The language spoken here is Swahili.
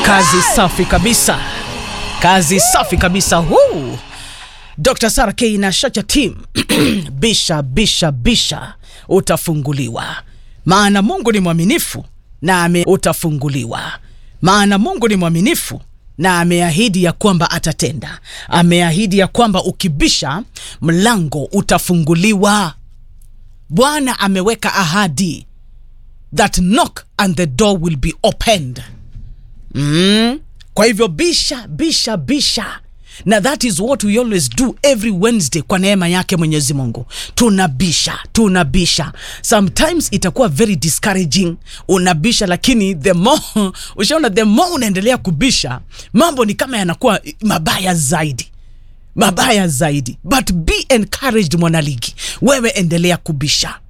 Kazi safi kabisa, kazi safi kabisa. Huu Dr. Sara K na Shacha Team bisha bisha bisha, utafunguliwa maana Mungu ni mwaminifu na ame utafunguliwa maana Mungu ni mwaminifu na ameahidi ya kwamba atatenda. Ameahidi ya kwamba ukibisha mlango utafunguliwa. Bwana ameweka ahadi that knock and the door will be opened. Mm. Kwa hivyo bisha bisha bisha, na that is what we always do every Wednesday. Kwa neema yake Mwenyezi Mungu tunabisha tunabisha. Sometimes itakuwa very discouraging, unabisha, lakini the more ushaona, the more unaendelea kubisha, mambo ni kama yanakuwa mabaya zaidi mabaya zaidi, but be encouraged, mwanaligi, wewe endelea kubisha